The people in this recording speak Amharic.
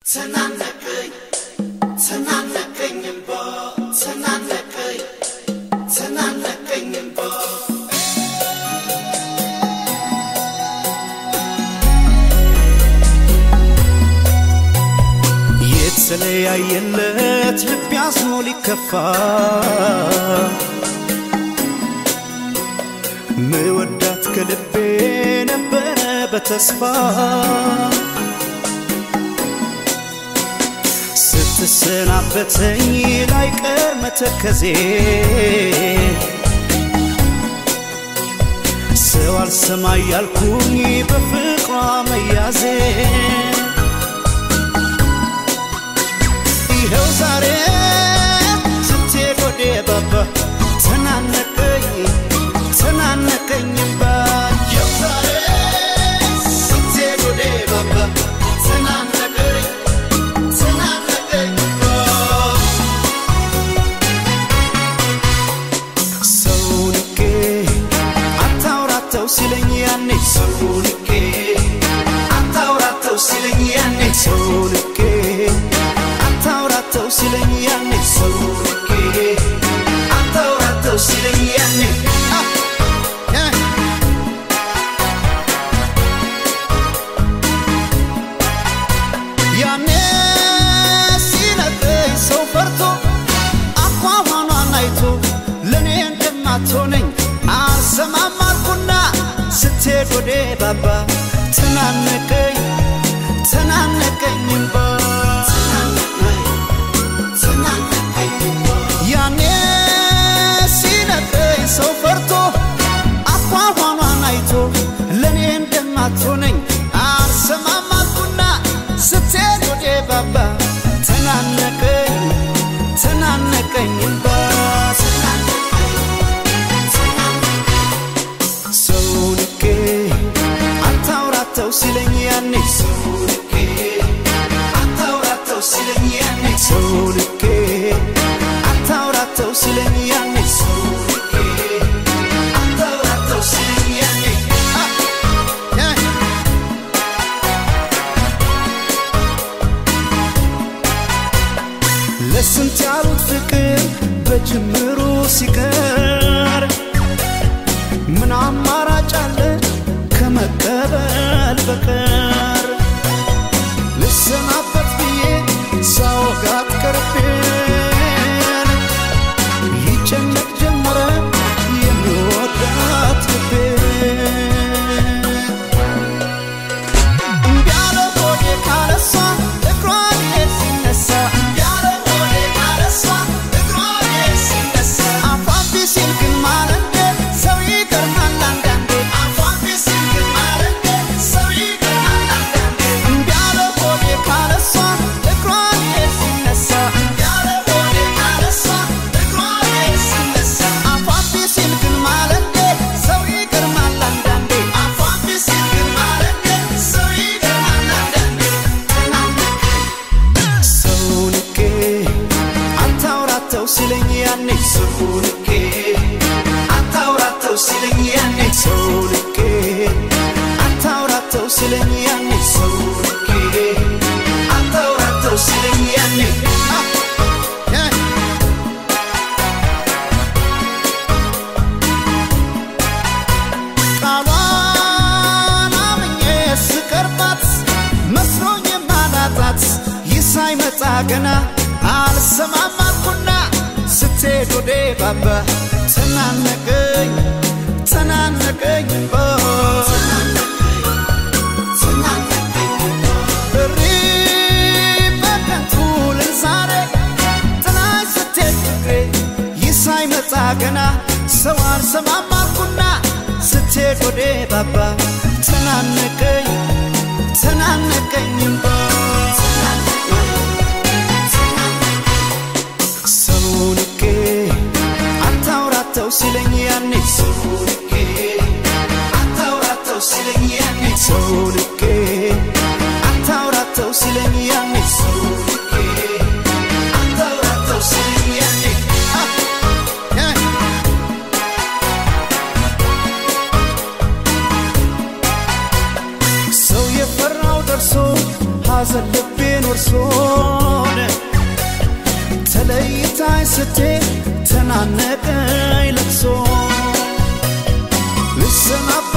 ተናነቀኝ ተናነቀኝ እምባ ተናነቀኝ ተናነቀኝ እምባ የተለያየለት ልብ ያዝኖ ሊከፋ ምወዳት ከልቤ ነበረ በተስፋ ስትሰናበተኝ ላይቀር መተከዜ ሰው አልሰማ ያልኩኝ በፍቅሯ መያዜ ይኸው ዛሬ ስትሄድ ወደ ባባ ተናነቀኝ ተናነቀኝ እምባ ይኸው ዛሬ ስትሄድ ወደ ባባ ተናነቀኝ ተናነቀኝ እምባ ሰው ንቄ አታውራተው ሲለኝ ያኔ ሰው ንቄ አታውራተው ሲለኝ ያኔ ሰው ንቄ አታውራተው ሲለኝ ያኔ ሰው ንቄ አታውራተው ሲለኝ ያኔ አ ያ ያኔ ሲነግረኝ ሰው ፈርቶ አኳኋኗን አይቶ ለእኔ እንደማትሆነኝ አልሰማም አልኩና ስትሄድ ወደ ባባ ተናነቀኝ ተናነቀኝ እምባ ተናነቀኝ እምባ ያኔ ሲነግረኝ ሰው ፈርቶ አኳኋኗን አይቶ ለእኔ እንደማትሆነኝ አልሰማም አልኩና ስትሄድ ወደ ባባ ተናነቀኝ ተናነቀኝ እምባ ሰው ንቄ አታውራተው ሲለኝ ያኔ ሰው ንቄ አታውራተው ሲለኝ ያኔ ሰው ንቄ አታውራተው ሲለኝ ያኔ ሰው ንቄ አታውራተው ሲለኝ ያኔ አ ያ ለስንት ያሉት ፍቅር በጅምሩ ሲቀር ምን አማራጭ አለ ከመቀበል በቀር ልሰናበት ብዬ ሳወጋት ቀርቤን ይጨነቅ ጀመረ የሚወዳት ልቤን እምቢ አለ ሆዴ ካለሷ እግሯ ሊሄድ ሲነሳ እምቢ አለ ሆዴ ካለሷ እግሯ ሊሄድ ሲነሳ አፏን ቢሲል ግን ማለንዴ ሰው ይገርማል አንዳንዴ አፏን ቢሲል ግን ማለንዴ ሰው ይገርማል አንዳንዴ እምቢ አለ ሆዴ ካለሷ እግሯ ሊሄድ ሲነሳ እምቢ አለ ሆዴ ካለሷ እግሯ ሊሄድ ሲነሳ አፏን ቢሲል ግን ማለንዴ ሰው ይገርማል አንዳንዴ አፏን ቢሲል ግን ማለንዴ ሰው ይገርማል አንዳንዴ ሰው ንቄ አታውራተው ሲለኝ ያኔ ሰው ንቄ አታውራተው ሲለኝ ያኔ ሰው ንቄ አታውራተው ሲለኝ ያኔ ሰው ንቄ አታውራተው ሲለኝ ያኔ አ ያ ቃሏን አምኜ ስቀርባት መስሎኝ ማላጣት ይህ ሳይመጣ ገና አልሰማም አልኩና ስትሄድ ወደ ባባ ተናነቀኝ ተናነቀኝ እምባ እሪ በከንቱ ልል ዛሬ ጥላኝ ስትሄድ ፍቅሬ ይህ ሳይመጣ ገና ሰው አልሰማም አልኩና ስትሄድ ወደ ባባ ተናነቀኝ ተናነቀኝ እምባ ሰው ንቄ አታውራተው ሲለኝ ያኔ ሰው ንቄ አታውራተው ሲለኝ ያኔ ሰው ንቄ አታውራተው ሲለኝ ያኔ ሰው ንቄ አታውራተው ሲለኝ ያኔ አ ያ ሰው የፈራው ደርሶ ሐዘን ልቤን ጎርሶን ተለይታኝ ስትሄድ ተናነቀኝ ለቅሶ ልሰናበት